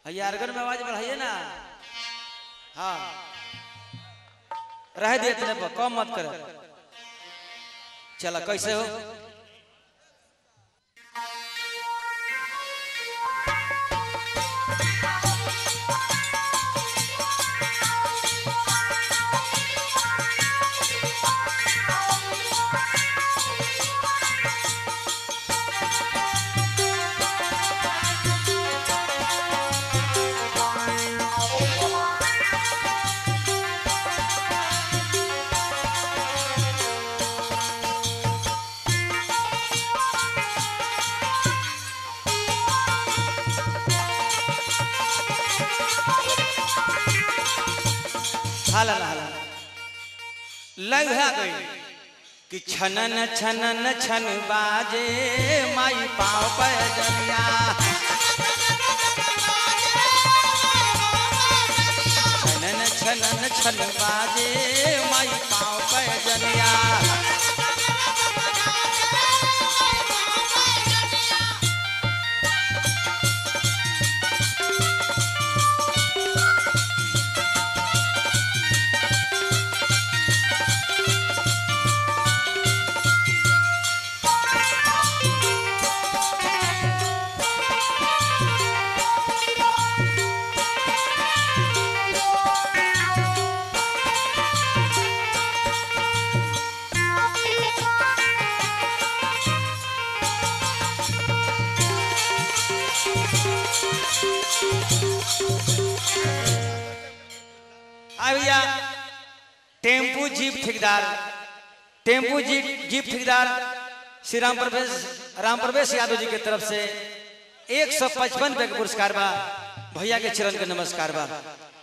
भैया अर्गन में आवाज बढ़ाइए ना हाँ रह दिए इतने पर कम मत कर चला कैसे हो हाला हाला लग है गई कि छनन छनन छन बाजे माई पाँव पर जलिया छनन छनन छन बाजे माई पाँव पर जलिया आ भैया टेम्पू जीप ठेकेदार टेम्पू जीप जीप ठेकेदार श्री राम प्रवेश राम प्रवेश यादव जी के तरफ से एक सौ पचपन रुपए के पुरस्कार बा भैया के चरण के नमस्कार बा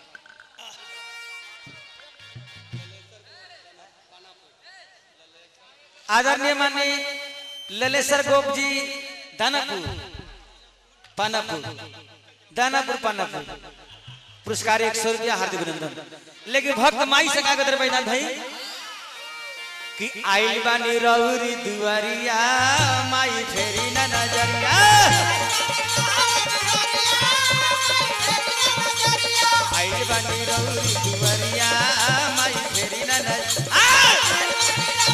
आदरणीय माननीय ललेश्वर गोप जी दानापुर पानापुर दानापुर पानापुर पुरस्कार एक सौ रुपया हार्दिक अभिनंदन लेकिन भक्त माई से का कहते रहे बैनाथ भाई कि आइल बानी रौरी दुआरिया माई फेरी ना नजरिया आइल बानी रौरी दुआरिया माई फेरी ना नजरिया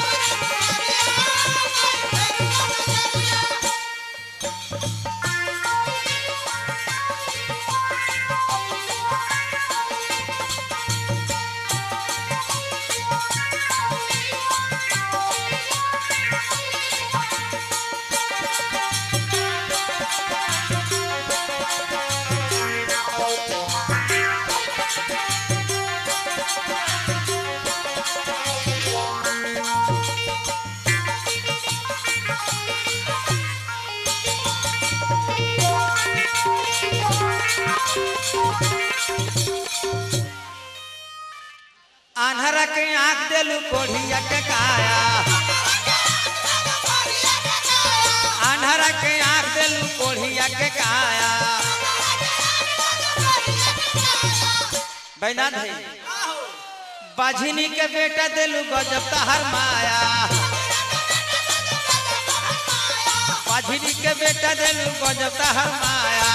आन्हरा के आंख देलू कोढ़िया के काया आन्हरा के आंख देलू कोढ़िया के काया बैनाथ भाई बाझिनी के बेटा देलू गजब तहर माया बाझिनी के बेटा देलू गजब तहर माया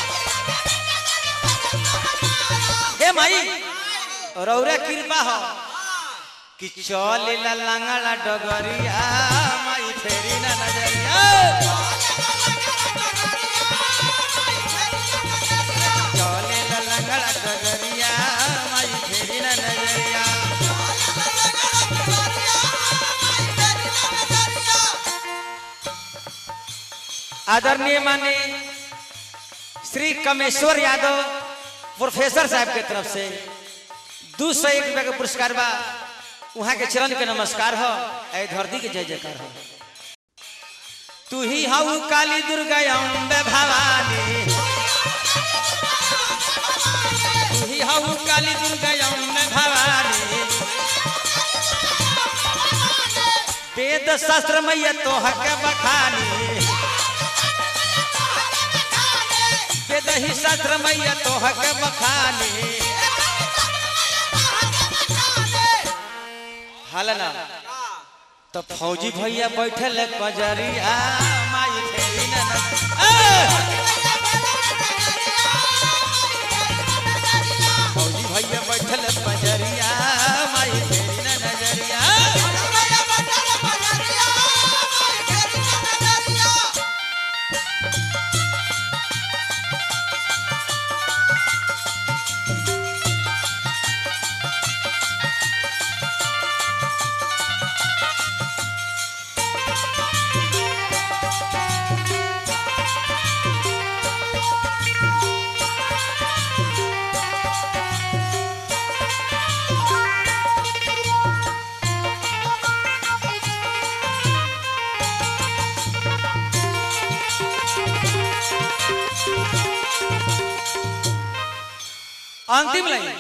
हे माई रौरा कृपा हो कि चल लंगड़ा डगरिया माई फेरी ना नजरिया चल लंगड़ा डगरिया माई फेरी ना नजरिया आदरणीय माने श्री कमेश्वर यादव प्रोफेसर साहब के तरफ से दू सौ एक रुपया के पुरस्कार बा वहाँ के चरण के नमस्कार हो ऐ धरती के जय जयकार हो तू ही हऊ काली दुर्गा अम्बे भवानी तू ही हऊ काली दुर्गा अम्बे भवानी वेद शास्त्र मैया तो हक बखानी वेद ही शास्त्र मैया तो हक बखानी हालना तो फौजी भैया बैठल कजरिया माई फेरी ना न- ए! अंतिम लाइन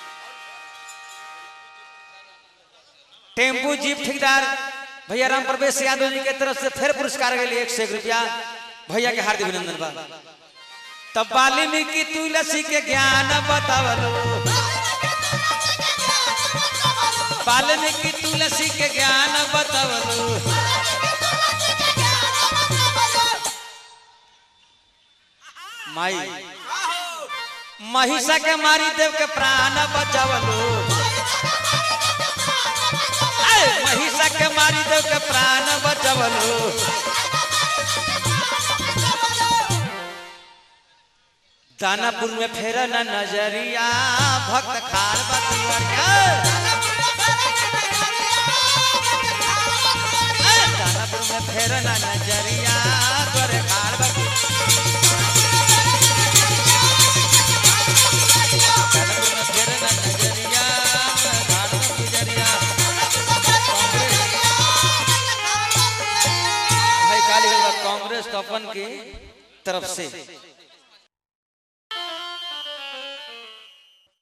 टेम्पू जीप ठेकेदार भैया राम प्रवेश यादव जी के तरफ से फिर पुरस्कार के लिए एक सौ एक रुपया भैया के हार्दिक अभिनंदन बा तब वाल्मीकि तुलसी के ज्ञान बतावलो वाल्मीकि तुलसी के ज्ञान बतावलो माई महिषा के मारी देव के प्राण बचावलो ऐ, महिषा के मारी देव के प्राण बचावलो दानापुर में फेर न नजरिया भक्त खाड़ बतिवरिया ऐ, दानापुर में फेर न नजरिया तोरे खाड़ बति दानापुर में फेर न नजरिया खाड़ बतिवरिया भाई काली कांग्रेस तो अपन की तरफ से